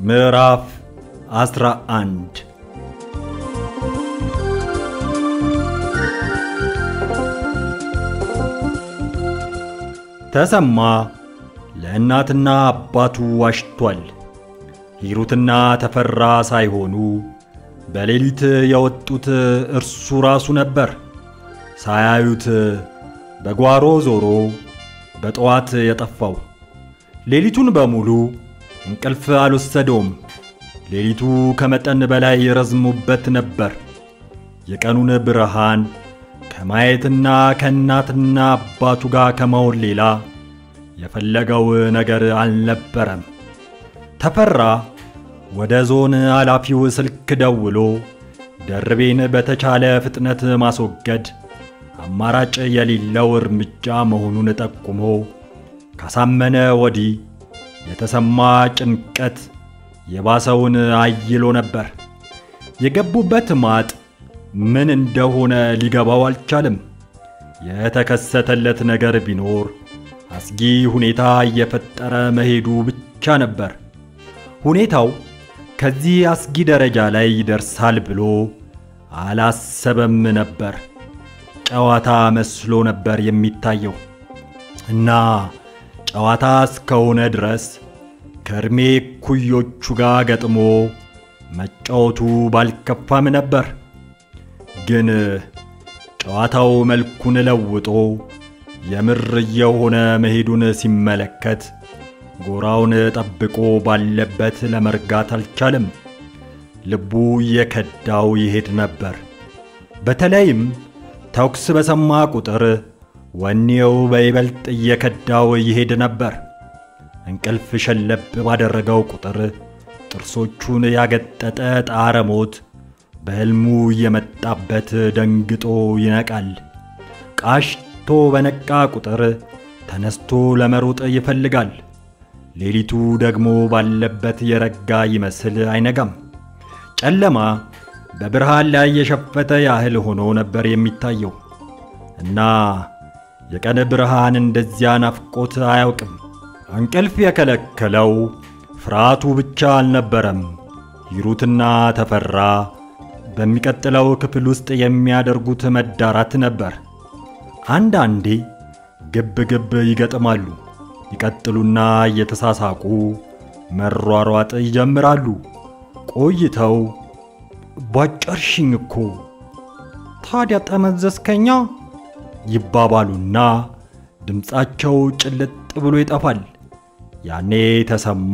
ምዕራፍ 11 ተሰማ ለእናትና አባቱ ዋሽቷል። ሂሩትና ተፈራ ሳይሆኑ በሌሊት የወጡት እርሱ ራሱ ነበር። ሳያዩት በጓሮ ዞሮ በጠዋት የጠፋው። ሌሊቱን በሙሉ እንቅልፍ አልወሰደውም። ሌሊቱ ከመጠን በላይ ረዝሞበት ነበር። የቀኑን ብርሃን ከማየትና ከእናትና አባቱ ጋር ከመሆን ሌላ የፈለገው ነገር አልነበረም። ተፈራ ወደ ዞን ኃላፊው ስልክ ደውሎ ደርቤን በተቻለ ፍጥነት ማስወገድ አማራጭ የሌለው እርምጃ መሆኑን ጠቁሞ ካሳመነ ወዲህ የተሰማ ጭንቀት የባሰውን አይሎ ነበር። የገቡበት ማጥ ምን እንደሆነ ሊገባው አልቻለም። የተከሰተለት ነገር ቢኖር አስጊ ሁኔታ እየፈጠረ መሄዱ ብቻ ነበር። ሁኔታው ከዚህ አስጊ ደረጃ ላይ ይደርሳል ብሎ አላሰበም ነበር። ጨዋታ መስሎ ነበር የሚታየው እና ጨዋታ እስከሆነ ድረስ ከእድሜ ኩዮቹ ጋር ገጥሞ መጫወቱ ባልከፋም ነበር። ግን ጨዋታው መልኩን ለውጦ የምር እየሆነ መሄዱን ሲመለከት ጎራውን ጠብቆ ባለበት ለመርጋት አልቻለም። ልቡ እየከዳው ይሄድ ነበር። በተለይም ተኩስ በሰማ ቁጥር ወኔው በይበልጥ እየከዳው ይሄድ ነበር። እንቅልፍ ሸለብ ባደረገው ቁጥር ጥርሶቹን ያገጠጠ ጣረ ሞት በሕልሙ እየመጣበት ደንግጦ ይነቃል። ቃሽቶ በነቃ ቁጥር ተነስቶ ለመሮጥ ይፈልጋል። ሌሊቱ ደግሞ ባለበት የረጋ ይመስል አይነጋም። ጨለማ በብርሃን ላይ የሸፈተ ያህል ሆኖ ነበር የሚታየው እና የቀን ብርሃን እንደዚያ ናፍቆት አያውቅም። እንቅልፍ የከለከለው ፍርሃቱ ብቻ አልነበረም። ሂሩትና ተፈራ በሚቀጥለው ክፍል ውስጥ የሚያደርጉት መዳራት ነበር። አንዳንዴ ግብ ግብ ይገጥማሉ። ይቀጥሉና እየተሳሳቁ መሯሯጥ ይጀምራሉ። ቆይተው ቧጨርሽኝ እኮ ታዲያ ጠመዘዝከኛ ይባባሉና ድምፃቸው ጭልጥ ብሎ ይጠፋል። ያኔ ተሰማ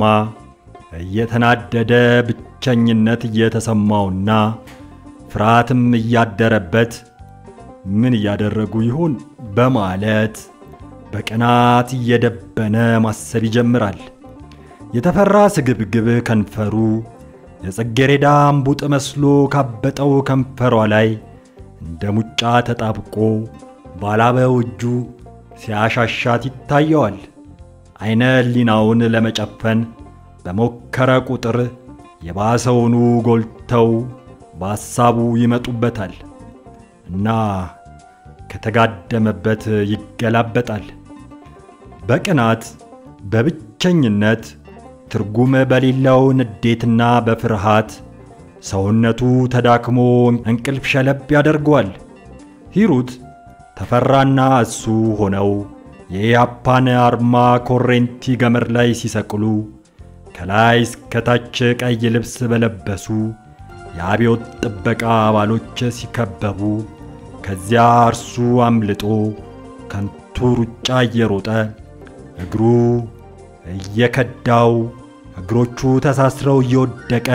እየተናደደ ብቸኝነት እየተሰማውና ፍርሃትም እያደረበት ምን እያደረጉ ይሆን በማለት በቅናት እየደበነ ማሰብ ይጀምራል። የተፈራ ስግብግብ ከንፈሩ የጽጌረዳ እምቡጥ መስሎ ካበጠው ከንፈሯ ላይ እንደ ሙጫ ተጣብቆ ባላበው እጁ ሲያሻሻት ይታየዋል። አይነ ሕሊናውን ለመጨፈን በሞከረ ቁጥር የባሰውኑ ጎልተው በሐሳቡ ይመጡበታል እና ከተጋደመበት ይገላበጣል። በቅናት በብቸኝነት ትርጉም በሌለው ንዴትና በፍርሃት ሰውነቱ ተዳክሞ እንቅልፍ ሸለብ ያደርገዋል። ሂሩት ተፈራና እሱ ሆነው የኢያፓን አርማ ኮሬንቲ ገመድ ላይ ሲሰቅሉ ከላይ እስከታች ቀይ ልብስ በለበሱ የአብዮት ጥበቃ አባሎች ሲከበቡ ከዚያ እርሱ አምልጦ ከንቱ ሩጫ እየሮጠ እግሩ እየከዳው እግሮቹ ተሳስረው እየወደቀ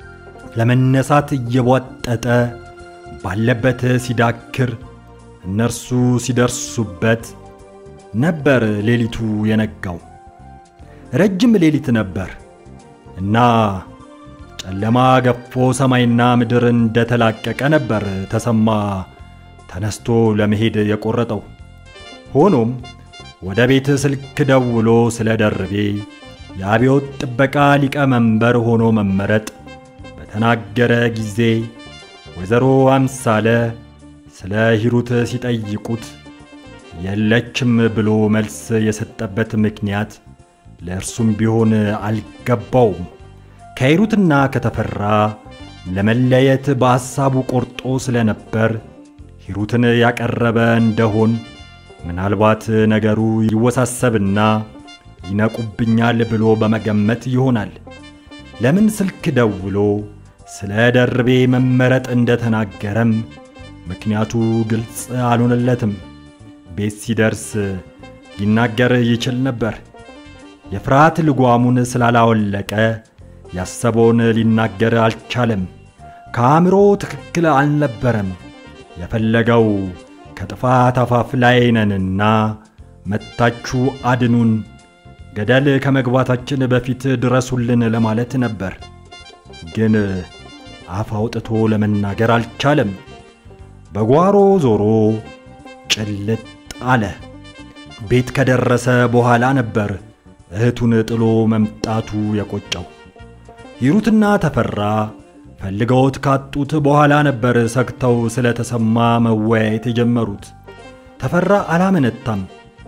ለመነሳት እየቧጠጠ ባለበት ሲዳክር እነርሱ ሲደርሱበት ነበር ሌሊቱ የነጋው። ረጅም ሌሊት ነበር እና ጨለማ ገፎ ሰማይና ምድር እንደተላቀቀ ነበር ተሰማ ተነስቶ ለመሄድ የቆረጠው። ሆኖም ወደ ቤት ስልክ ደውሎ ስለ ደርቤ የአብዮት ጥበቃ ሊቀመንበር ሆኖ መመረጥ በተናገረ ጊዜ ወይዘሮ አምሳለ ስለ ሂሩት ሲጠይቁት የለችም ብሎ መልስ የሰጠበት ምክንያት ለእርሱም ቢሆን አልገባውም። ከሂሩትና ከተፈራ ለመለየት በሐሳቡ ቆርጦ ስለነበር ሂሩትን ያቀረበ እንደሆን ምናልባት ነገሩ ይወሳሰብና ይነቁብኛል ብሎ በመገመት ይሆናል። ለምን ስልክ ደውሎ ስለ ደርቤ መመረጥ እንደተናገረም ምክንያቱ ግልጽ አልሆነለትም። ቤት ሲደርስ ሊናገር ይችል ነበር። የፍርሃት ልጓሙን ስላላወለቀ ያሰበውን ሊናገር አልቻለም። ከአእምሮ ትክክል አልነበረም። የፈለገው ከጥፋት አፋፍ ላይ ነንና መታችሁ አድኑን፣ ገደል ከመግባታችን በፊት ድረሱልን ለማለት ነበር። ግን አፍ አውጥቶ ለመናገር አልቻለም። በጓሮ ዞሮ ጭልጥ አለ። ቤት ከደረሰ በኋላ ነበር እህቱን ጥሎ መምጣቱ የቆጨው። ሂሩትና ተፈራ ፈልገውት ካጡት በኋላ ነበር ሰግተው ስለተሰማ መወያየት የጀመሩት። ተፈራ አላመነታም።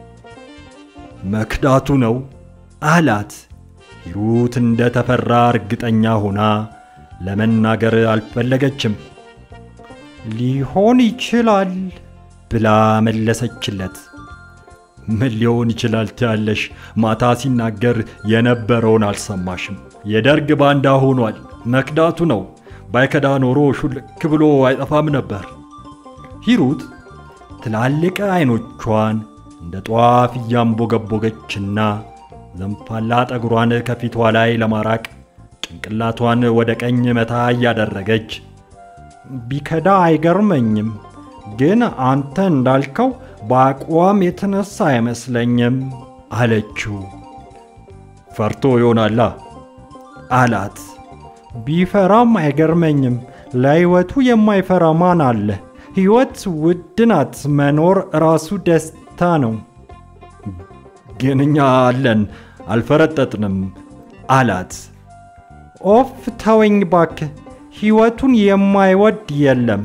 መክዳቱ ነው አላት። ሂሩት እንደ ተፈራ እርግጠኛ ሆና ለመናገር አልፈለገችም። ሊሆን ይችላል ብላ መለሰችለት። ምን ሊሆን ይችላል ትያለሽ? ማታ ሲናገር የነበረውን አልሰማሽም? የደርግ ባንዳ ሆኗል። መክዳቱ ነው። ባይከዳ ኖሮ ሹልክ ብሎ አይጠፋም ነበር። ሂሩት ትላልቅ አይኖቿን እንደ ጧፍ እያንቦገቦገችና ዘንፋላ ጠጉሯን ከፊቷ ላይ ለማራቅ ጭንቅላቷን ወደ ቀኝ መታ እያደረገች ቢከዳ አይገርመኝም፣ ግን አንተ እንዳልከው በአቋም የተነሳ አይመስለኝም አለችው። ፈርቶ ይሆናላ አላት። ቢፈራም አይገርመኝም። ለሕይወቱ የማይፈራ ማን አለ? ሕይወት ውድ ናት። መኖር ራሱ ደስታ ነው። ግን እኛ አለን፣ አልፈረጠጥንም አላት። ኦፍ ተወኝ ባክህ፣ ሕይወቱን የማይወድ የለም።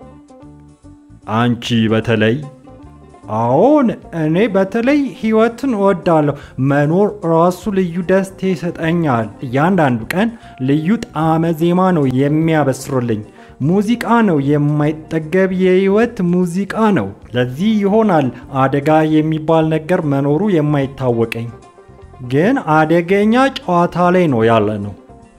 አንቺ በተለይ አዎን፣ እኔ በተለይ ሕይወትን እወዳለሁ። መኖር ራሱ ልዩ ደስታ ይሰጠኛል። እያንዳንዱ ቀን ልዩ ጣዕመ ዜማ ነው የሚያበስሩልኝ። ሙዚቃ ነው፣ የማይጠገብ የሕይወት ሙዚቃ ነው። ለዚህ ይሆናል አደጋ የሚባል ነገር መኖሩ የማይታወቀኝ። ግን አደገኛ ጨዋታ ላይ ነው ያለ ነው።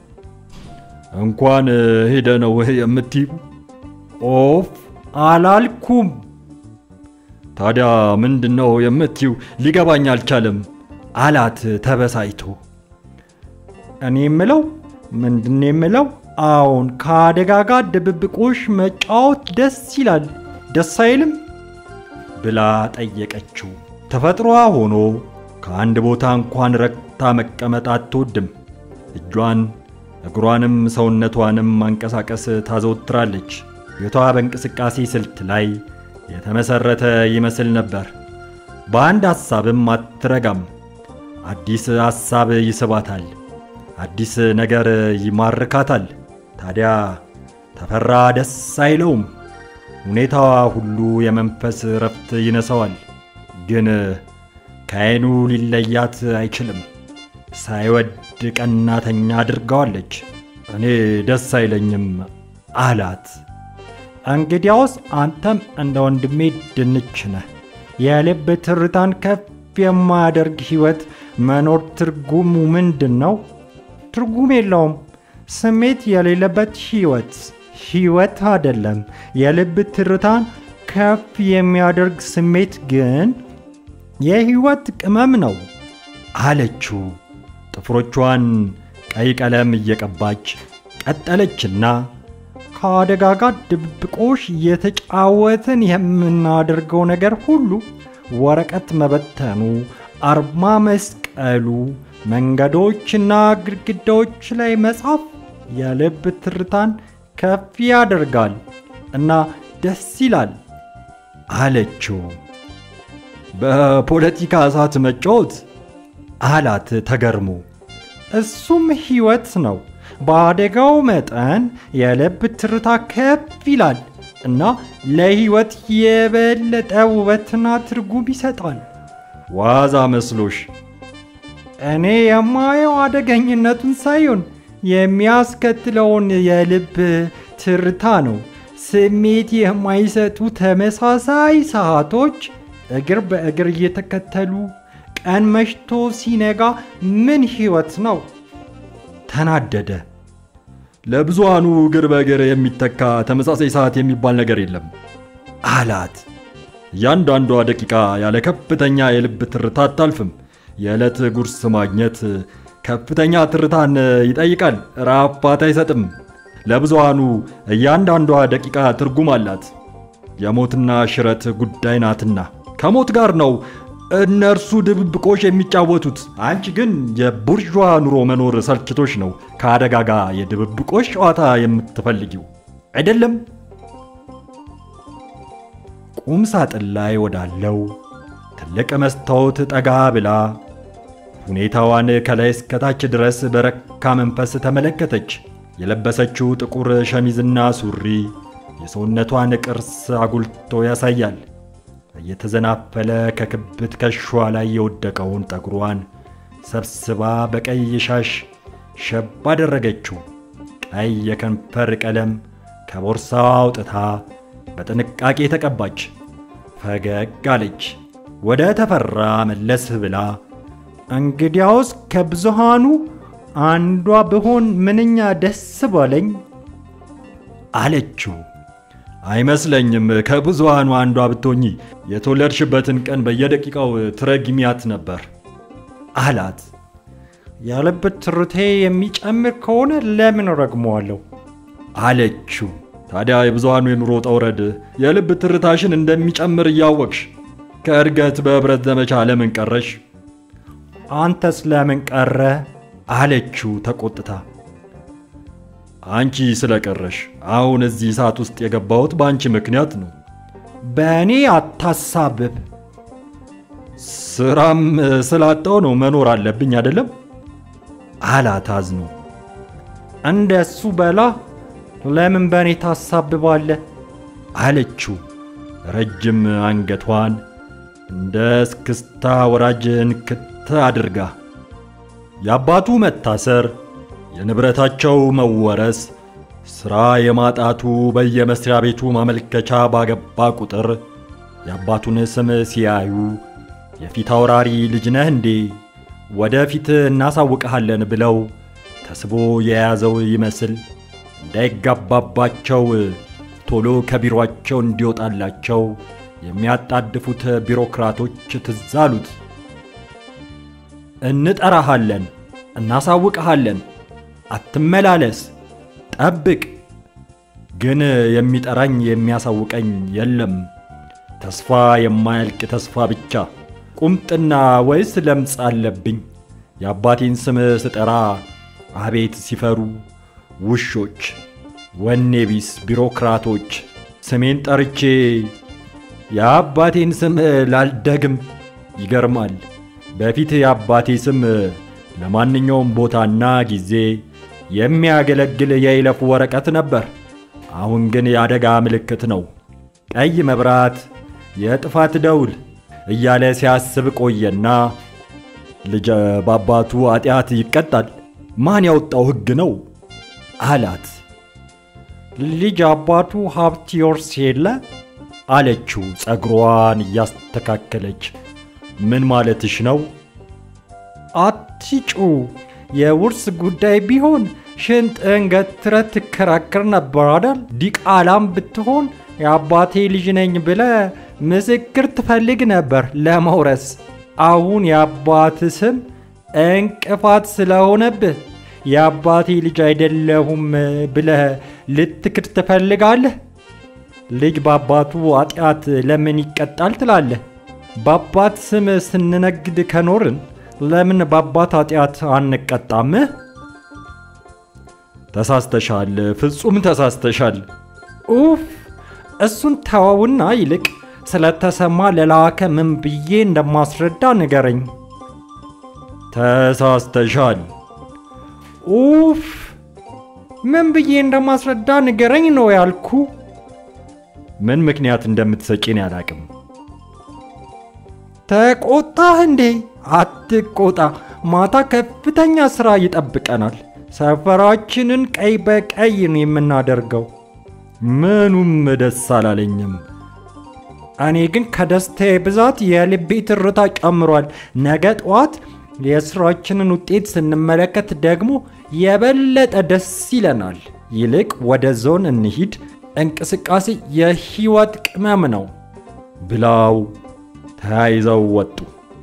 እንኳን ሄደ ነው የምትዩ? ኦፍ አላልኩም። ታዲያ ምንድን ነው የምትዩ? ሊገባኝ አልቻለም አላት ተበሳይቶ። እኔ የምለው ምንድን የምለው አዎን፣ ከአደጋ ጋር ድብብቆሽ መጫወት ደስ ይላል፣ ደስ አይልም ብላ ጠየቀችው። ተፈጥሯ ሆኖ ከአንድ ቦታ እንኳን ረግታ መቀመጥ አትወድም። እጇን እግሯንም ሰውነቷንም ማንቀሳቀስ ታዘወትራለች። ቤቷ በእንቅስቃሴ ስልት ላይ የተመሰረተ ይመስል ነበር። በአንድ ሐሳብም አትረጋም። አዲስ ሐሳብ ይስባታል፣ አዲስ ነገር ይማርካታል። ታዲያ ተፈራ ደስ አይለውም። ሁኔታዋ ሁሉ የመንፈስ ረፍት ይነሳዋል። ግን ከዓይኑ ሊለያት አይችልም። ሳይወድ ቀናተኛ አድርገዋለች። እኔ ደስ አይለኝም አላት። እንግዲያውስ አንተም እንደ ወንድሜ ድንች ነህ። የልብ ትርታን ከፍ የማያደርግ ሕይወት መኖር ትርጉሙ ምንድን ነው? ትርጉም የለውም። ስሜት የሌለበት ሕይወት ሕይወት አይደለም። የልብ ትርታን ከፍ የሚያደርግ ስሜት ግን የሕይወት ቅመም ነው አለችው። ጥፍሮቿን ቀይ ቀለም እየቀባች ቀጠለችና ከአደጋ ጋር ድብብቆሽ እየተጫወትን የምናደርገው ነገር ሁሉ ወረቀት መበተኑ፣ አርማ መስቀሉ፣ መንገዶችና ግድግዳዎች ላይ መጻፍ የልብ ትርታን ከፍ ያደርጋል እና ደስ ይላል አለችው። በፖለቲካ እሳት መጫወት አላት ተገርሞ። እሱም ሕይወት ነው። በአደጋው መጠን የልብ ትርታ ከፍ ይላል እና ለሕይወት የበለጠ ውበትና ትርጉም ይሰጣል። ዋዛ መስሎሽ? እኔ የማየው አደገኝነቱን ሳይሆን የሚያስከትለውን የልብ ትርታ ነው። ስሜት የማይሰጡ ተመሳሳይ ሰዓቶች እግር በእግር እየተከተሉ ቀን መሽቶ ሲነጋ ምን ሕይወት ነው? ተናደደ። ለብዙሃኑ እግር በእግር የሚተካ ተመሳሳይ ሰዓት የሚባል ነገር የለም አላት። እያንዳንዷ ደቂቃ ያለ ከፍተኛ የልብ ትርታ አታልፍም። የዕለት ጉርስ ማግኘት ከፍተኛ ትርታን ይጠይቃል፣ ራፋት አይሰጥም። ለብዙሃኑ እያንዳንዷ ደቂቃ ትርጉም አላት። የሞትና ሽረት ጉዳይ ናትና ከሞት ጋር ነው እነርሱ ድብብቆሽ የሚጫወቱት። አንቺ ግን የቡርዣ ኑሮ መኖር ሰልችቶች ነው ከአደጋ ጋር የድብብቆሽ ጨዋታ የምትፈልጊው አይደለም። ቁም ሳጥን ላይ ወዳለው ትልቅ መስታወት ጠጋ ብላ ሁኔታዋን ከላይ እስከታች ድረስ በረካ መንፈስ ተመለከተች። የለበሰችው ጥቁር ሸሚዝና ሱሪ የሰውነቷን ቅርስ አጉልቶ ያሳያል። እየተዘናፈለ ከክብ ትከሻዋ ላይ የወደቀውን ጠጉሯን ሰብስባ በቀይ ሻሽ ሸብ አደረገችው። ቀይ የከንፈር ቀለም ከቦርሳዋ አውጥታ በጥንቃቄ ተቀባች። ፈገግ አለች። ወደ ተፈራ መለስ ብላ እንግዲያውስ ከብዙሃኑ አንዷ ብሆን ምንኛ ደስ ባለኝ አለችው። አይመስለኝም። ከብዙሃኑ አንዷ ብትሆኚ የተወለድሽበትን ቀን በየደቂቃው ትረግሚያት ነበር አላት። የልብ ትርቴ የሚጨምር ከሆነ ለምን ረግመዋለሁ አለችው። ታዲያ የብዙሃኑ የኑሮ ጠውረድ የልብ ትርታሽን እንደሚጨምር እያወቅሽ ከእድገት በኅብረት ዘመቻ ለምን ቀረሽ? አንተስ ለምን ቀረ አለችው ተቆጥታ። አንቺ ስለቀረሽ አሁን እዚህ ሰዓት ውስጥ የገባሁት በአንቺ ምክንያት ነው። በእኔ አታሳብብ። ስራም ስላጣው ነው መኖር አለብኝ አይደለም አላት አዝኖ። እንደሱ በላ ለምን በእኔ ታሳብባለህ አለችው ረጅም አንገቷን እንደ እስክስታ ወራጅ እንክት አድርጋ። የአባቱ መታሰር፣ የንብረታቸው መወረስ፣ ሥራ የማጣቱ በየመስሪያ ቤቱ ማመልከቻ ባገባ ቁጥር የአባቱን ስም ሲያዩ የፊት አውራሪ ልጅ ነህ እንዴ ወደፊት እናሳውቅሃለን ብለው ተስቦ የያዘው ይመስል እንዳይጋባባቸው ቶሎ ከቢሮአቸው እንዲወጣላቸው የሚያጣድፉት ቢሮክራቶች ትዝ አሉት። እንጠራሃለን፣ እናሳውቅሃለን፣ አትመላለስ፣ ጠብቅ። ግን የሚጠራኝ የሚያሳውቀኝ የለም። ተስፋ የማያልቅ ተስፋ ብቻ። ቁምጥና ወይስ ለምጽ አለብኝ? የአባቴን ስም ስጠራ አቤት ሲፈሩ ውሾች፣ ወኔ ቢስ ቢሮክራቶች። ስሜን ጠርቼ የአባቴን ስም ላልደግም። ይገርማል። በፊት የአባቴ ስም ለማንኛውም ቦታና ጊዜ የሚያገለግል የይለፍ ወረቀት ነበር። አሁን ግን የአደጋ ምልክት ነው። ቀይ መብራት፣ የጥፋት ደውል እያለ ሲያስብ ቆየና ልጅ በአባቱ ኃጢአት ይቀጣል። ማን ያወጣው ሕግ ነው አላት። ልጅ አባቱ ሀብት ይወርስ የለ አለችው ጸጉሯን እያስተካከለች። ምን ማለትሽ ነው? አትጩ። የውርስ ጉዳይ ቢሆን ሽንጥን ገትረህ ትከራከር ነበር አዳል። ዲቃላም ብትሆን የአባቴ ልጅ ነኝ ብለ ምስክር ትፈልግ ነበር ለመውረስ። አሁን የአባት ስም እንቅፋት ስለሆነብህ የአባቴ ልጅ አይደለሁም ብለህ ልትክድ ትፈልጋለህ? ልጅ በአባቱ ኃጢአት ለምን ይቀጣል ትላለህ? በአባት ስም ስንነግድ ከኖርን ለምን በአባት ኃጢአት አንቀጣም? ተሳስተሻል፣ ፍጹም ተሳስተሻል። ኡፍ! እሱን ተወውና ይልቅ ስለተሰማ ለላከ ምን ብዬ እንደማስረዳ ንገረኝ። ተሳስተሻል። ኡፍ! ምን ብዬ እንደማስረዳ ንገረኝ ነው ያልኩ። ምን ምክንያት እንደምትሰጪን ያላቅም። ተቆጣህ እንዴ? አትቆጣ። ማታ ከፍተኛ ሥራ ይጠብቀናል። ሰፈራችንን ቀይ በቀይ ነው የምናደርገው። ምኑም ደስ አላለኝም። እኔ ግን ከደስታዬ ብዛት የልቤ ትርታ ጨምሯል። ነገ ጠዋት የስራችንን ውጤት ስንመለከት ደግሞ የበለጠ ደስ ይለናል። ይልቅ ወደ ዞን እንሂድ። እንቅስቃሴ የህይወት ቅመም ነው ብላው ተያይዘው ወጡ።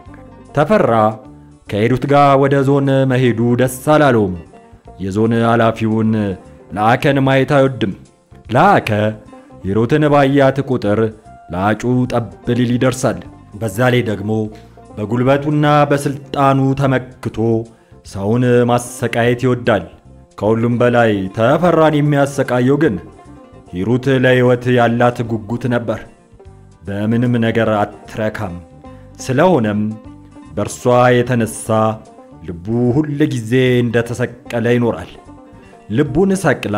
ተፈራ ከሄዱት ጋር ወደ ዞን መሄዱ ደስ አላለውም። የዞን ኃላፊውን ለአከን ማየት አይወድም። ለአከ ሂሩትን ባያት ቁጥር ለአጩ ጠብ ሊል ይደርሳል። በዛ ላይ ደግሞ በጉልበቱና በስልጣኑ ተመክቶ ሰውን ማሰቃየት ይወዳል። ከሁሉም በላይ ተፈራን የሚያሰቃየው ግን ሂሩት ለሕይወት ያላት ጉጉት ነበር። በምንም ነገር አትረካም። ስለሆነም በእርሷ የተነሳ ልቡ ሁል ጊዜ እንደተሰቀለ ይኖራል። ልቡን ሰቅላ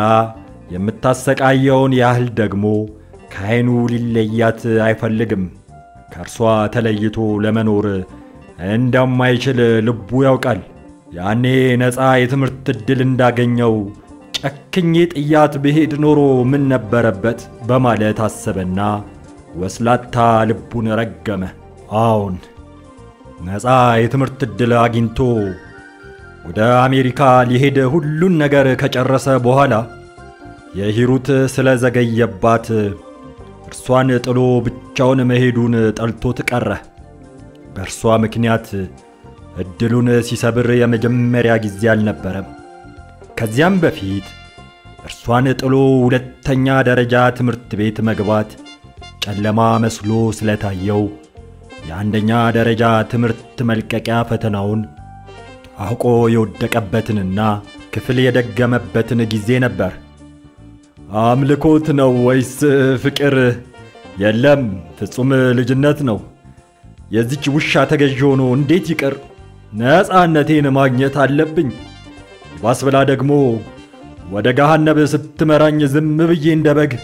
የምታሰቃየውን ያህል ደግሞ ከዓይኑ ሊለያት አይፈልግም። ከእርሷ ተለይቶ ለመኖር እንደማይችል ልቡ ያውቃል። ያኔ ነፃ የትምህርት ዕድል እንዳገኘው ጨክኜ ጥያት ብሄድ ኖሮ ምን ነበረበት በማለት አሰበና ወስላታ ልቡን ረገመ። አዎን ነፃ የትምህርት ዕድል አግኝቶ ወደ አሜሪካ ሊሄድ ሁሉን ነገር ከጨረሰ በኋላ የሂሩት ስለዘገየባት እርሷን ጥሎ ብቻውን መሄዱን ጠልቶት ቀረ። በእርሷ ምክንያት ዕድሉን ሲሰብር የመጀመሪያ ጊዜ አልነበረም። ከዚያም በፊት እርሷን ጥሎ ሁለተኛ ደረጃ ትምህርት ቤት መግባት ጨለማ መስሎ ስለታየው የአንደኛ ደረጃ ትምህርት መልቀቂያ ፈተናውን አውቆ የወደቀበትንና ክፍል የደገመበትን ጊዜ ነበር። አምልኮት ነው ወይስ ፍቅር? የለም፣ ፍጹም ልጅነት ነው። የዚች ውሻ ተገዥ ሆኖ እንዴት ይቅር? ነፃነቴን ማግኘት አለብኝ። ባስ ብላ ደግሞ ወደ ገሃነብ ስትመራኝ ዝም ብዬ እንደ በግ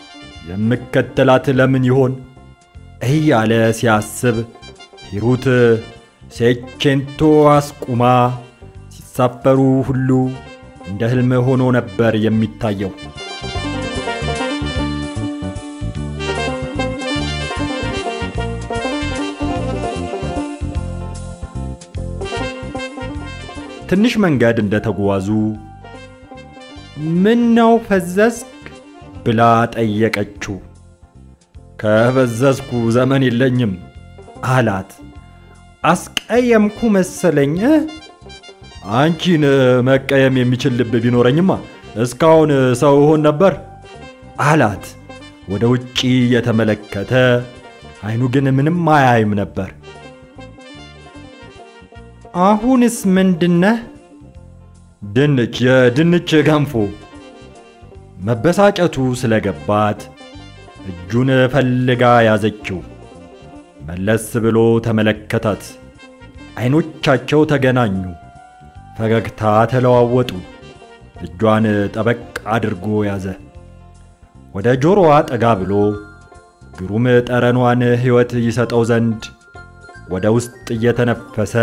የምከተላት ለምን ይሆን እያለ ሲያስብ ሂሩት ሴቼንቶ አስቁማ ሲሳፈሩ ሁሉ እንደ ሕልም ሆኖ ነበር የሚታየው። ትንሽ መንገድ እንደተጓዙ ምን ነው ፈዘዝክ? ብላ ጠየቀችው። ከፈዘዝኩ ዘመን የለኝም አላት። አስቀየምኩ መሰለኝ። አንቺን መቀየም የሚችል ልብ ቢኖረኝማ እስካሁን ሰው እሆን ነበር አላት። ወደ ውጪ የተመለከተ አይኑ ግን ምንም አያይም ነበር። አሁንስ ምንድነህ? ድንች፣ የድንች ገንፎ። መበሳጨቱ ስለገባት እጁን ፈልጋ ያዘችው። መለስ ብሎ ተመለከታት። አይኖቻቸው ተገናኙ። ፈገግታ ተለዋወጡ። እጇን ጠበቅ አድርጎ ያዘ። ወደ ጆሮዋ ጠጋ ብሎ ግሩም ጠረኗን ሕይወት ይሰጠው ዘንድ ወደ ውስጥ እየተነፈሰ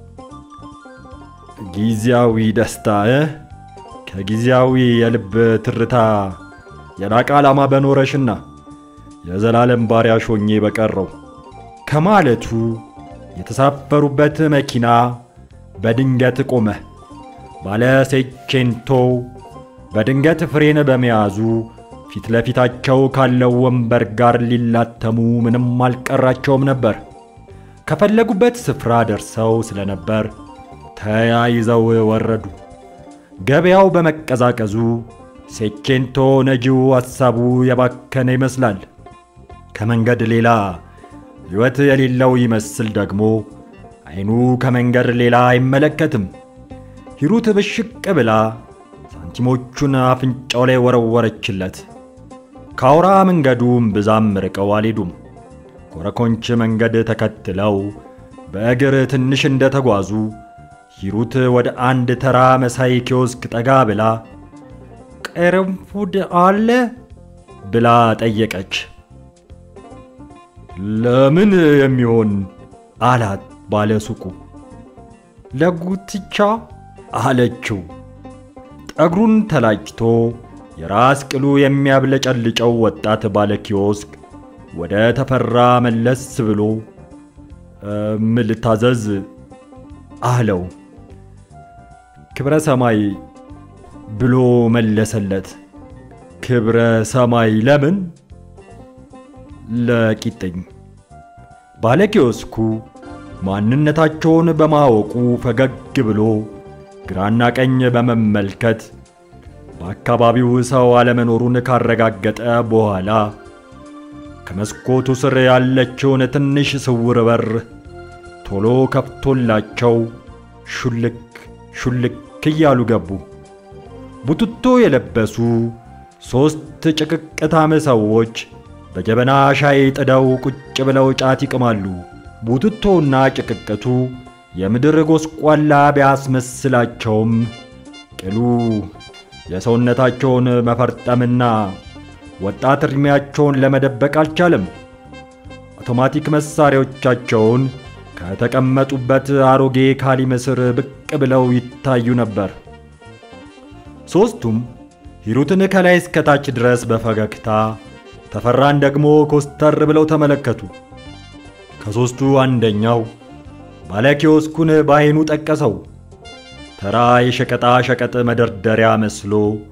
ጊዜያዊ ደስታ እ ከጊዜያዊ የልብ ትርታ የላቀ ዓላማ በኖረሽና የዘላለም ባሪያሽ ሆኜ በቀረው ከማለቱ የተሳፈሩበት መኪና በድንገት ቆመ። ባለ ሴቼንቶ በድንገት ፍሬን በመያዙ ፊት ለፊታቸው ካለው ወንበር ጋር ሊላተሙ ምንም አልቀራቸውም ነበር። ከፈለጉበት ስፍራ ደርሰው ስለነበር ተያይዘው ወረዱ። ገበያው በመቀዛቀዙ ሴቼንቶ ነጂው ሐሳቡ የባከነ ይመስላል። ከመንገድ ሌላ ሕይወት የሌለው ይመስል ደግሞ አይኑ ከመንገድ ሌላ አይመለከትም። ሂሩት ብሽቅ ብላ ሳንቲሞቹን አፍንጫው ላይ ወረወረችለት። ከአውራ መንገዱም ብዛም ርቀው አልሄዱም። ኮረኮንች መንገድ ተከትለው በእግር ትንሽ እንደተጓዙ ሂሩት ወደ አንድ ተራ መሳይ ኪዮስክ ጠጋ ብላ ቅርንፉድ አለ ብላ ጠየቀች። ለምን የሚሆን አላት ባለ ሱቁ። ለጉትቻ አለችው። ጸጉሩን ተላጭቶ የራስ ቅሉ የሚያብለጨልጨው ወጣት ባለ ኪዮስክ ወደ ተፈራ መለስ ብሎ ምን ልታዘዝ አለው። ክብረ ሰማይ ብሎ መለሰለት። ክብረ ሰማይ ለምን? ለቂጥኝ። ባለ ኪዮስኩ ማንነታቸውን በማወቁ ፈገግ ብሎ ግራና ቀኝ በመመልከት በአካባቢው ሰው አለመኖሩን ካረጋገጠ በኋላ ከመስኮቱ ስር ያለችውን ትንሽ ስውር በር ቶሎ ከፍቶላቸው ሹልክ ሹልክ እያሉ ገቡ። ቡትቶ የለበሱ ሦስት ጭቅቅታም ሰዎች በጀበና ሻይ ጥደው ቁጭ ብለው ጫት ይቅማሉ። ቡትቶና ጭቅቅቱ የምድር ጎስቋላ ቢያስመስላቸውም ቅሉ የሰውነታቸውን መፈርጠምና ወጣት ዕድሜያቸውን ለመደበቅ አልቻለም። አውቶማቲክ መሳሪያዎቻቸውን ከተቀመጡበት አሮጌ ካሊም ስር ብቅ ብለው ይታዩ ነበር። ሦስቱም ሂሩትን ከላይ እስከታች ድረስ በፈገግታ ተፈራን ደግሞ ኮስተር ብለው ተመለከቱ። ከሦስቱ አንደኛው ባለኪዮስኩን በዐይኑ ጠቀሰው። ተራ የሸቀጣ ሸቀጥ መደርደሪያ መስሎ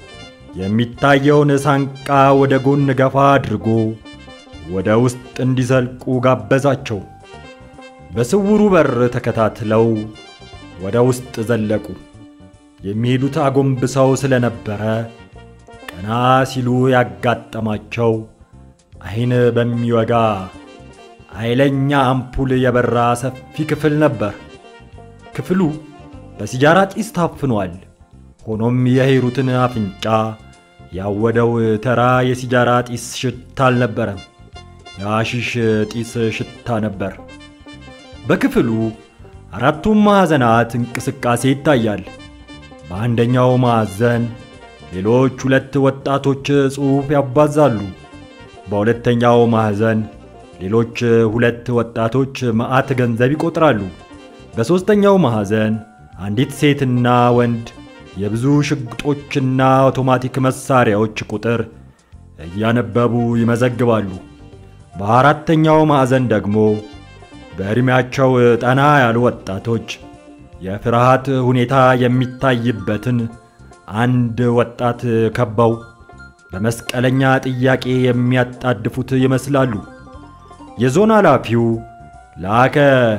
የሚታየውን ሳንቃ ወደ ጎን ገፋ አድርጎ ወደ ውስጥ እንዲዘልቁ ጋበዛቸው። በስውሩ በር ተከታትለው ወደ ውስጥ ዘለቁ። የሚሄዱት አጎንብሰው ስለነበረ ቀና ሲሉ ያጋጠማቸው ዓይን በሚወጋ ኃይለኛ አምፑል የበራ ሰፊ ክፍል ነበር። ክፍሉ በሲጃራ ጢስ ታፍኗል። ሆኖም የሂሩትን አፍንጫ ያወደው ተራ የሲጃራ ጢስ ሽታ አልነበረም፣ የአሺሽ ጢስ ሽታ ነበር። በክፍሉ አራቱም ማዕዘናት እንቅስቃሴ ይታያል። በአንደኛው ማዕዘን ሌሎች ሁለት ወጣቶች ጽሑፍ ያባዛሉ። በሁለተኛው ማዕዘን ሌሎች ሁለት ወጣቶች መዓት ገንዘብ ይቆጥራሉ። በሦስተኛው ማዕዘን አንዲት ሴትና ወንድ የብዙ ሽጉጦችና አውቶማቲክ መሳሪያዎች ቁጥር እያነበቡ ይመዘግባሉ። በአራተኛው ማዕዘን ደግሞ በዕድሜያቸው ጠና ያሉ ወጣቶች የፍርሃት ሁኔታ የሚታይበትን አንድ ወጣት ከበው በመስቀለኛ ጥያቄ የሚያጣድፉት ይመስላሉ። የዞን ኃላፊው ላከ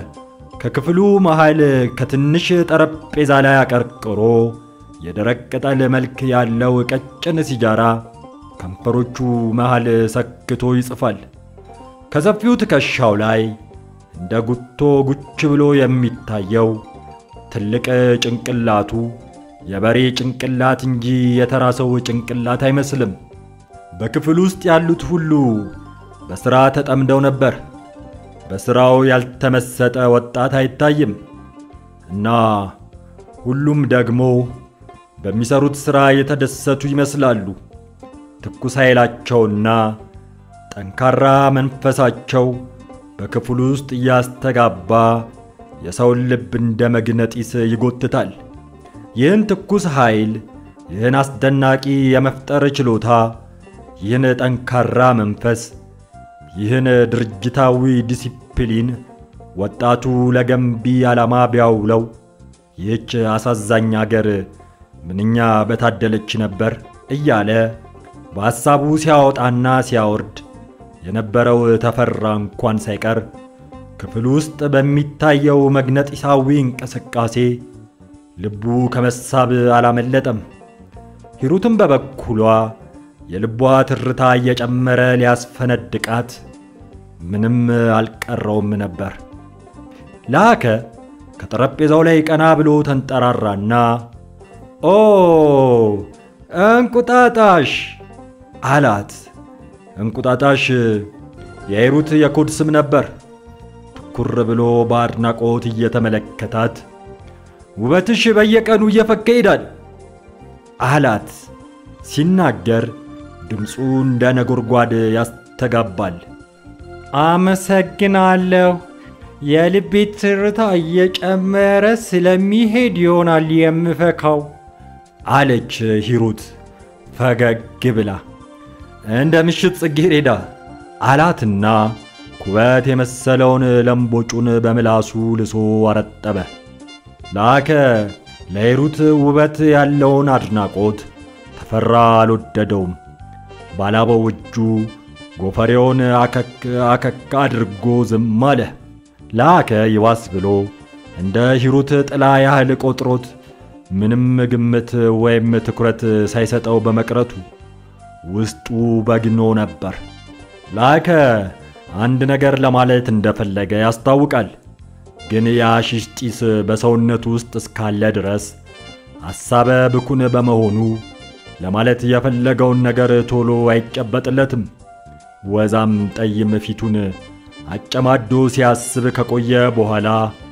ከክፍሉ መሃል ከትንሽ ጠረጴዛ ላይ አቀርቅሮ የደረቅ ቅጠል መልክ ያለው ቀጭን ሲጃራ ከንፈሮቹ መሃል ሰክቶ ይጽፋል። ከሰፊው ትከሻው ላይ እንደ ጉቶ ጉች ብሎ የሚታየው ትልቅ ጭንቅላቱ የበሬ ጭንቅላት እንጂ የተራ ሰው ጭንቅላት አይመስልም። በክፍል ውስጥ ያሉት ሁሉ በሥራ ተጠምደው ነበር። በሥራው ያልተመሰጠ ወጣት አይታይም እና ሁሉም ደግሞ በሚሰሩት ሥራ የተደሰቱ ይመስላሉ። ትኩስ ኃይላቸውና ጠንካራ መንፈሳቸው በክፍሉ ውስጥ እያስተጋባ የሰውን ልብ እንደ መግነጢስ ይጎትታል። ይህን ትኩስ ኃይል፣ ይህን አስደናቂ የመፍጠር ችሎታ፣ ይህን ጠንካራ መንፈስ፣ ይህን ድርጅታዊ ዲሲፕሊን ወጣቱ ለገንቢ ዓላማ ቢያውለው ይህች አሳዛኝ አገር ምንኛ በታደለች ነበር እያለ በሐሳቡ ሲያወጣና ሲያወርድ የነበረው ተፈራ እንኳን ሳይቀር ክፍል ውስጥ በሚታየው መግነጢሳዊ እንቅስቃሴ ልቡ ከመሳብ አላመለጠም። ሂሩትም በበኩሏ የልቧ ትርታ እየጨመረ ሊያስፈነድቃት ምንም አልቀረውም ነበር። ላከ ከጠረጴዛው ላይ ቀና ብሎ ተንጠራራና ኦ እንቁጣጣሽ አላት። እንቁጣጣሽ የሂሩት የኮድ ስም ነበር። ትኩር ብሎ በአድናቆት እየተመለከታት ውበትሽ በየቀኑ እየፈካ ይሄዳል አላት። ሲናገር ድምፁ እንደ ነጎድጓድ ያስተጋባል። አመሰግናለሁ። የልቤ ትርታ እየጨመረ ስለሚሄድ ይሆናል የምፈካው አለች ሂሩት ፈገግ ብላ። እንደ ምሽት ጽጌረዳ አላትና ኩበት የመሰለውን ለምቦጩን በምላሱ ልሶ አረጠበ። ላከ ለሂሩት ውበት ያለውን አድናቆት ተፈራ አልወደደውም። ባላበው እጁ ጎፈሬውን አከክ አከክ አድርጎ ዝም አለ። ላከ ይባስ ብሎ እንደ ሂሩት ጥላ ያህል ቆጥሮት ምንም ግምት ወይም ትኩረት ሳይሰጠው በመቅረቱ ውስጡ በግኖ ነበር። ላከ አንድ ነገር ለማለት እንደፈለገ ያስታውቃል። ግን የአሺሽ ጢስ በሰውነቱ ውስጥ እስካለ ድረስ ሐሳበ ብኩን በመሆኑ ለማለት የፈለገውን ነገር ቶሎ አይጨበጥለትም። ወዛም ጠይም ፊቱን አጨማዶ ሲያስብ ከቆየ በኋላ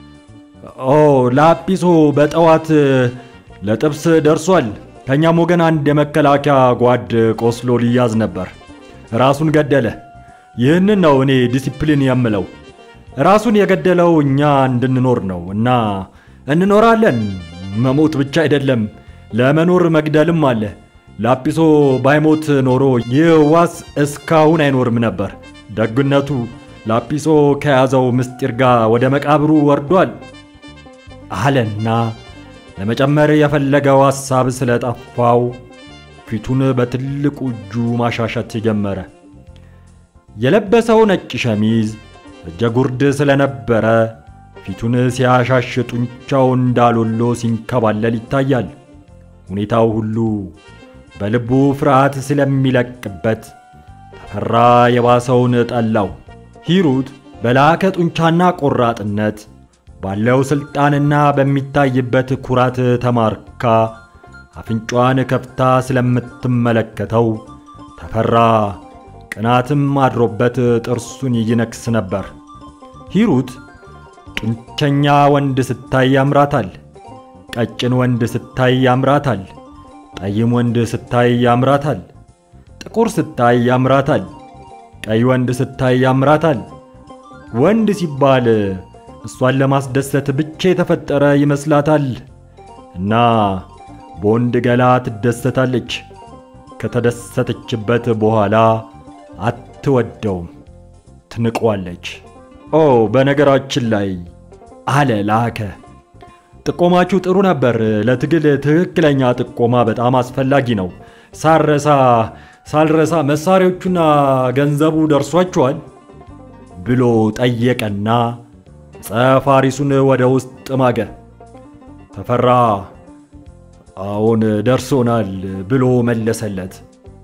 ኦ ላጲሶ በጠዋት ለጥብስ ደርሷል። ከእኛም ወገን አንድ የመከላከያ ጓድ ቆስሎ ሊያዝ ነበር፣ ራሱን ገደለ። ይህንን ነው እኔ ዲሲፕሊን የምለው። ራሱን የገደለው እኛ እንድንኖር ነው እና እንኖራለን። መሞት ብቻ አይደለም፣ ለመኖር መግደልም አለ። ላጲሶ ባይሞት ኖሮ ይህ ዋስ እስካሁን አይኖርም ነበር። ደግነቱ ላጲሶ ከያዘው ምስጢር ጋር ወደ መቃብሩ ወርዷል አለና ለመጨመር የፈለገው ሐሳብ ስለጠፋው ፊቱን በትልቁ እጁ ማሻሸት ጀመረ። የለበሰው ነጭ ሸሚዝ እጀ ጉርድ ስለነበረ ፊቱን ሲያሻሽ ጡንቻው እንዳሎሎ ሲንከባለል ይታያል። ሁኔታው ሁሉ በልቡ ፍርሃት ስለሚለቅበት ተፈራ የባሰውን ጠላው። ሂሩት በላከ ጡንቻና ቆራጥነት ባለው ሥልጣንና በሚታይበት ኩራት ተማርካ አፍንጫዋን ከፍታ ስለምትመለከተው ተፈራ ቅናትም አድሮበት ጥርሱን ይነክስ ነበር። ሂሩት ጡንቸኛ ወንድ ስታይ ያምራታል። ቀጭን ወንድ ስታይ ያምራታል። ጠይም ወንድ ስታይ ያምራታል። ጥቁር ስታይ ያምራታል። ቀይ ወንድ ስታይ ያምራታል። ወንድ ሲባል እሷን ለማስደሰት ብቻ የተፈጠረ ይመስላታል እና በወንድ ገላ ትደሰታለች። ከተደሰተችበት በኋላ አትወደውም፣ ትንቋለች። ኦ በነገራችን ላይ አለ ላከ፣ ጥቆማችሁ ጥሩ ነበር። ለትግል ትክክለኛ ጥቆማ በጣም አስፈላጊ ነው። ሳረሳ ሳልረሳ መሳሪያዎቹና ገንዘቡ ደርሷችኋል ብሎ ጠየቀና ጸፋሪሱን ወደ ውስጥ ማገ። ተፈራ አዎን ደርሶናል ብሎ መለሰለት።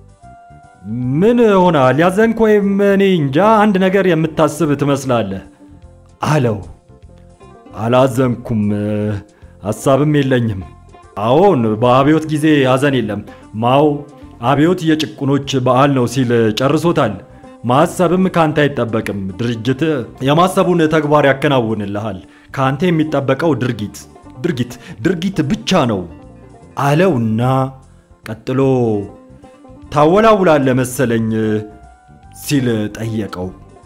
ምን ሆናል? ያዘንክ ወይም እኔ እንጃ አንድ ነገር የምታስብ ትመስላለህ አለው። አላዘንኩም፣ ሐሳብም የለኝም። አዎን በአብዮት ጊዜ ሐዘን የለም። ማው አብዮት የጭቁኖች በዓል ነው ሲል ጨርሶታል። ማሰብም ካንተ አይጠበቅም። ድርጅት የማሰቡን ተግባር ያከናውንልሃል። ካንተ የሚጠበቀው ድርጊት ድርጊት ድርጊት ብቻ ነው አለውና ቀጥሎ ታወላውላለህ መሰለኝ ሲል ጠየቀው።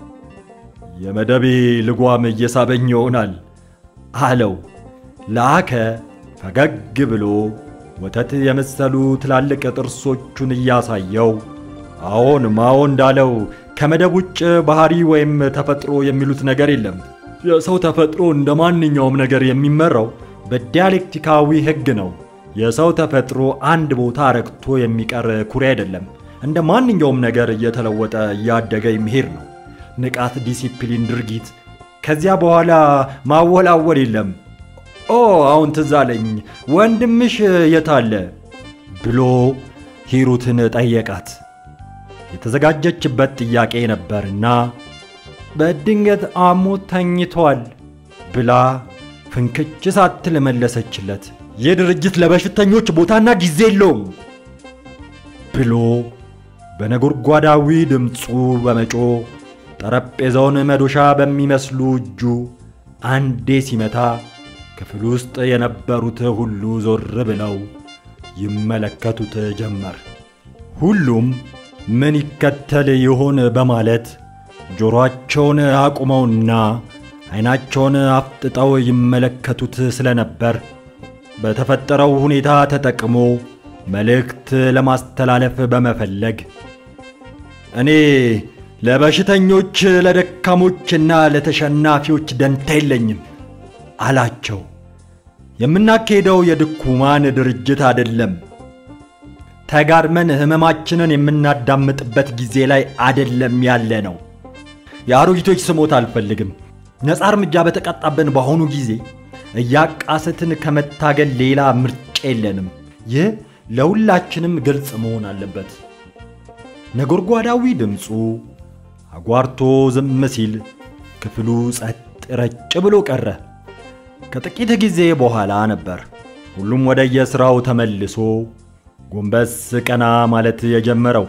የመደቤ ልጓም እየሳበኝ ይሆናል አለው። ላከ ፈገግ ብሎ ወተት የመሰሉ ትላልቅ ጥርሶቹን እያሳየው አዎን ማዎ እንዳለው ከመደብ ውጭ ባህሪ ወይም ተፈጥሮ የሚሉት ነገር የለም። የሰው ተፈጥሮ እንደ ማንኛውም ነገር የሚመራው በዲያሌክቲካዊ ሕግ ነው። የሰው ተፈጥሮ አንድ ቦታ ረግቶ የሚቀር ኩሬ አይደለም። እንደ ማንኛውም ነገር እየተለወጠ እያደገ የሚሄድ ነው። ንቃት፣ ዲሲፕሊን፣ ድርጊት። ከዚያ በኋላ ማወላወል የለም። ኦ አሁን ትዝ አለኝ፣ ወንድምሽ የታለ ብሎ ሂሩትን ጠየቃት። የተዘጋጀችበት ጥያቄ ነበርና በድንገት አሞት ተኝቷል ብላ ፍንክች ሳትል መለሰችለት። ይህ ድርጅት ለበሽተኞች ቦታና ጊዜ የለውም ብሎ በነጎድጓዳዊ ድምፁ በመጮ ጠረጴዛውን መዶሻ በሚመስሉ እጁ አንዴ ሲመታ ክፍል ውስጥ የነበሩት ሁሉ ዞር ብለው ይመለከቱት ጀመር። ሁሉም ምን ይከተል ይሆን በማለት ጆሮአቸውን አቁመውና ዓይናቸውን አፍጥጠው ይመለከቱት ስለነበር በተፈጠረው ሁኔታ ተጠቅሞ መልእክት ለማስተላለፍ በመፈለግ እኔ ለበሽተኞች ለደካሞችና ለተሸናፊዎች ደንታ የለኝም አላቸው። የምናካሄደው የድኩማን ድርጅት አይደለም። ተጋድመን ህመማችንን የምናዳምጥበት ጊዜ ላይ አይደለም ያለ ነው። የአሮጊቶች ስሞት አልፈልግም። ነፃ እርምጃ በተቃጣብን በአሁኑ ጊዜ እያቃሰትን ከመታገል ሌላ ምርጫ የለንም። ይህ ለሁላችንም ግልጽ መሆን አለበት። ነጎድጓዳዊ ድምፁ አጓርቶ ዝም ሲል ክፍሉ ጸጥ ረጭ ብሎ ቀረ። ከጥቂት ጊዜ በኋላ ነበር ሁሉም ወደ የሥራው ተመልሶ ጎንበስ ቀና ማለት የጀመረው።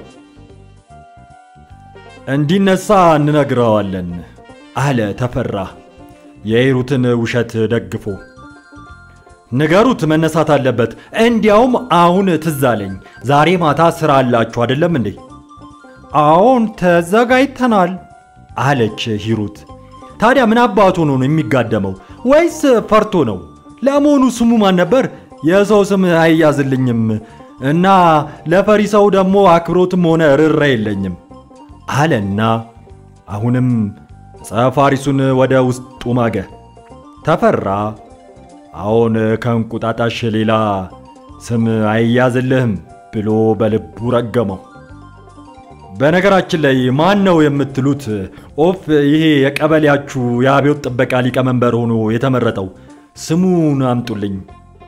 እንዲነሳ እንነግረዋለን አለ ተፈራ የሂሩትን ውሸት ደግፎ። ንገሩት መነሳት አለበት። እንዲያውም አሁን ትዝ አለኝ፣ ዛሬ ማታ ሥራ አላችሁ አይደለም እንዴ? አዎን ተዘጋጅተናል አለች ሂሩት። ታዲያ ምን አባቱ ነው የሚጋደመው? ወይስ ፈርቶ ነው? ለመሆኑ ስሙ ማን ነበር? የሰው ስም አይያዝልኝም እና ለፈሪ ሰው ደግሞ አክብሮትም ሆነ ርራ የለኝም አለና አሁንም ጸፋሪሱን ወደ ውስጡ ማገ። ተፈራ አሁን ከእንቁጣጣሽ ሌላ ስም አይያዝልህም ብሎ በልቡ ረገመው። በነገራችን ላይ ማን ነው የምትሉት ኦፍ ይሄ የቀበሌያችሁ የአብዮት ጥበቃ ሊቀመንበር ሆኖ የተመረጠው? ስሙን አምጡልኝ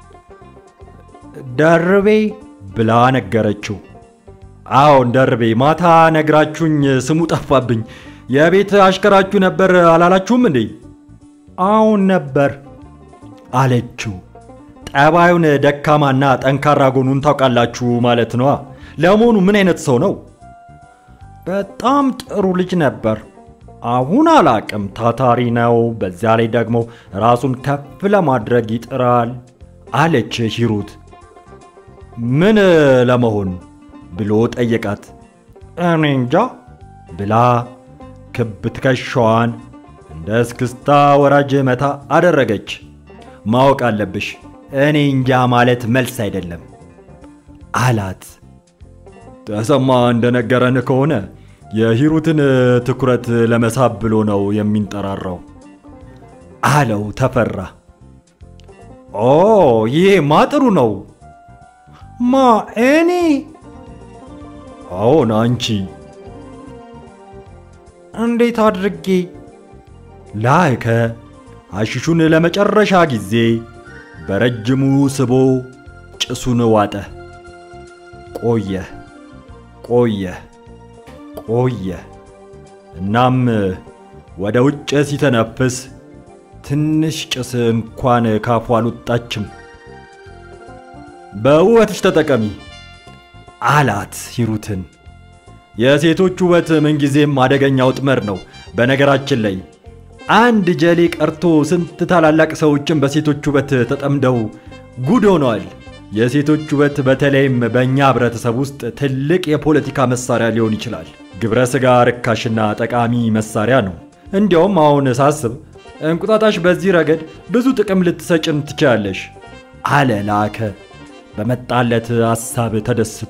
ደርቤ ብላ ነገረችው። አዎን ደርቤ፣ ማታ ነግራችሁኝ ስሙ ጠፋብኝ። የቤት አሽከራችሁ ነበር አላላችሁም እንዴ? አዎን ነበር አለችው። ጠባዩን ደካማና ጠንካራ ጎኑን ታውቃላችሁ ማለት ነዋ። ለመሆኑ ምን አይነት ሰው ነው? በጣም ጥሩ ልጅ ነበር። አሁን አላቅም። ታታሪ ነው። በዚያ ላይ ደግሞ ራሱን ከፍ ለማድረግ ይጥራል አለች ሂሩት። ምን ለመሆን ብሎ ጠየቃት። እኔ እንጃ ብላ ክብ ትከሻዋን እንደ እስክስታ ወራጅ መታ አደረገች። ማወቅ አለብሽ፣ እኔ እንጃ ማለት መልስ አይደለም አላት። ተሰማ እንደነገረን ከሆነ የሂሩትን ትኩረት ለመሳብ ብሎ ነው የሚንጠራራው አለው ተፈራ። ኦ ይሄማ ጥሩ ነው። ማ እኔ? አዎን አንቺ። እንዴት አድርጌ? ላከ አሽሹን ለመጨረሻ ጊዜ በረጅሙ ስቦ ጭሱን ዋጠ። ቆየ ቆየ ቆየ። እናም ወደ ውጭ ሲተነፍስ ትንሽ ጭስ እንኳን ካፉ አልወጣችም። በውበትሽ ተጠቀሚ አላት ሂሩትን። የሴቶች ውበት ምንጊዜም አደገኛ ውጥመር ነው። በነገራችን ላይ አንድ ጀሌ ቀርቶ ስንት ታላላቅ ሰዎችን በሴቶች ውበት ተጠምደው ጉድ ሆነዋል። የሴቶች ውበት በተለይም በእኛ ህብረተሰብ ውስጥ ትልቅ የፖለቲካ መሳሪያ ሊሆን ይችላል። ግብረ ሥጋ ርካሽና ጠቃሚ መሳሪያ ነው። እንዲያውም አሁን ሳስብ እንቁጣጣሽ በዚህ ረገድ ብዙ ጥቅም ልትሰጭን ትችላለሽ አለ ላከ በመጣለት ሐሳብ ተደስቶ።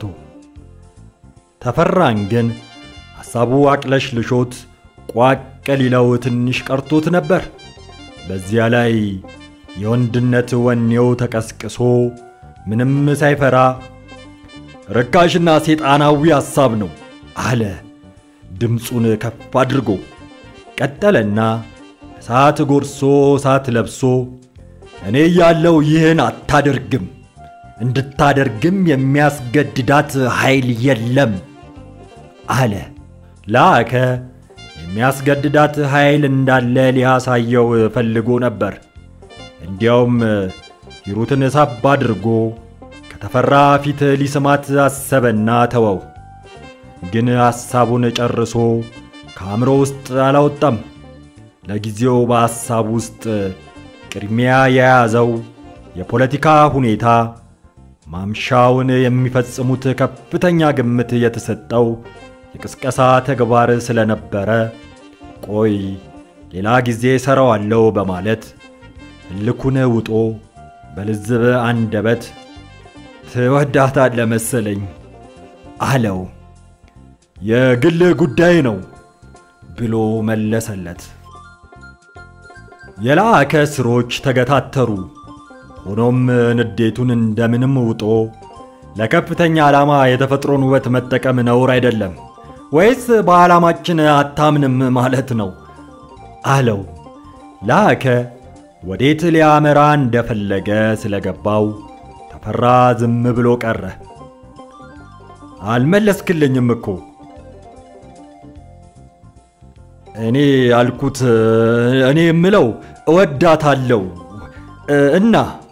ተፈራን ግን ሐሳቡ አቅለሽ ልሾት ቋቅ ሊለው ትንሽ ቀርቶት ነበር። በዚያ ላይ የወንድነት ወኔው ተቀስቅሶ ምንም ሳይፈራ ርካሽና ሴጣናዊ ሐሳብ ነው አለ ድምፁን ከፍ አድርጎ። ቀጠለና እሳት ጎርሶ እሳት ለብሶ እኔ ያለው ይህን አታደርግም፣ እንድታደርግም የሚያስገድዳት ኃይል የለም አለ። ላከ የሚያስገድዳት ኃይል እንዳለ ሊያሳየው ፈልጎ ነበር። እንዲያውም ሂሩትን ሳብ አድርጎ ከተፈራ ፊት ሊስማት አሰበና ተወው። ግን ሐሳቡን ጨርሶ ከአእምሮ ውስጥ አላወጣም። ለጊዜው በሐሳብ ውስጥ ቅድሚያ የያዘው የፖለቲካ ሁኔታ ማምሻውን የሚፈጽሙት ከፍተኛ ግምት የተሰጠው የቅስቀሳ ተግባር ስለነበረ ቆይ ሌላ ጊዜ ሰራዋለው በማለት እልኩን ውጦ በልዝብ አንደበት ትወዳታለህ መሰለኝ አለው። የግል ጉዳይ ነው ብሎ መለሰለት። የላከ ስሮች ተገታተሩ። ሆኖም ንዴቱን እንደምንም ውጦ ለከፍተኛ ዓላማ የተፈጥሮን ውበት መጠቀም ነውር አይደለም ወይስ በዓላማችን አታምንም ማለት ነው አለው። ላከ ወዴት ሊያመራ እንደፈለገ ስለገባው ተፈራ ዝም ብሎ ቀረ። አልመለስክልኝም እኮ እኔ ያልኩት እኔ የምለው እወዳታለሁ እና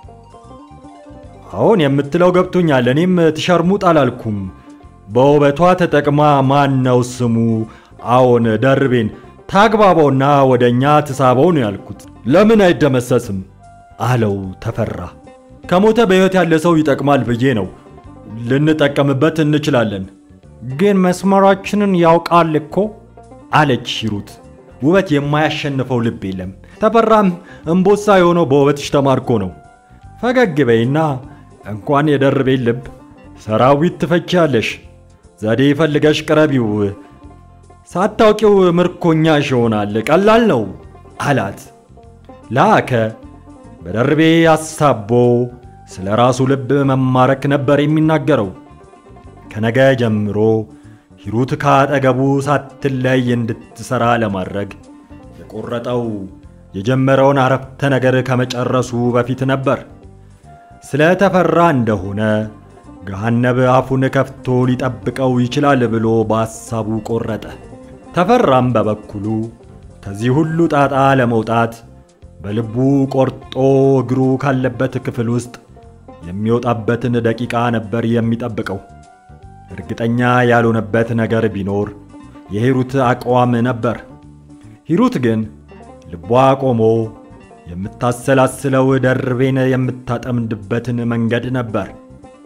አሁን የምትለው ገብቶኛል። እኔም ትሸርሙጥ አላልኩም። በውበቷ ተጠቅማ ማን ነው ስሙ? አዎን ደርቤን ታግባባውና ወደ እኛ ትሳበው ነው ያልኩት። ለምን አይደመሰስም አለው ተፈራ። ከሞተ በሕይወት ያለ ሰው ይጠቅማል ብዬ ነው። ልንጠቀምበት እንችላለን። ግን መስመራችንን ያውቃል እኮ አለች ሂሩት። ውበት የማያሸንፈው ልብ የለም። ተፈራም እምቦሳ የሆነው በውበትሽ ተማርኮ ነው። ፈገግ በይና እንኳን የደርቤን ልብ ሰራዊት ትፈቻለሽ። ዘዴ ፈልገሽ ቅረቢው፣ ሳታውቂው ምርኮኛሽ ይሆናል። ቀላል ነው አላት። ላከ በደርቤ አሳቦ ስለ ራሱ ልብ መማረክ ነበር የሚናገረው። ከነገ ጀምሮ ሂሩት ካጠገቡ ሳትለይ እንድትሰራ ለማድረግ የቆረጠው የጀመረውን አረፍተ ነገር ከመጨረሱ በፊት ነበር። ስለ ተፈራ እንደሆነ ገሃነብ አፉን ከፍቶ ሊጠብቀው ይችላል ብሎ በሐሳቡ ቆረጠ። ተፈራም በበኩሉ ከዚህ ሁሉ ጣጣ ለመውጣት በልቡ ቆርጦ እግሩ ካለበት ክፍል ውስጥ የሚወጣበትን ደቂቃ ነበር የሚጠብቀው። እርግጠኛ ያልሆነበት ነገር ቢኖር የሂሩት አቋም ነበር። ሂሩት ግን ልቧ ቆሞ የምታሰላስለው ደርቤን የምታጠምድበትን መንገድ ነበር።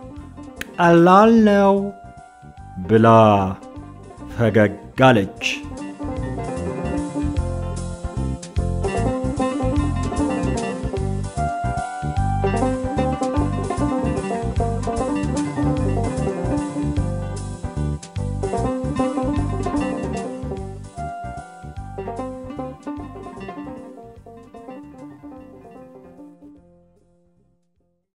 ቀላል ነው ብላ ፈገግ አለች።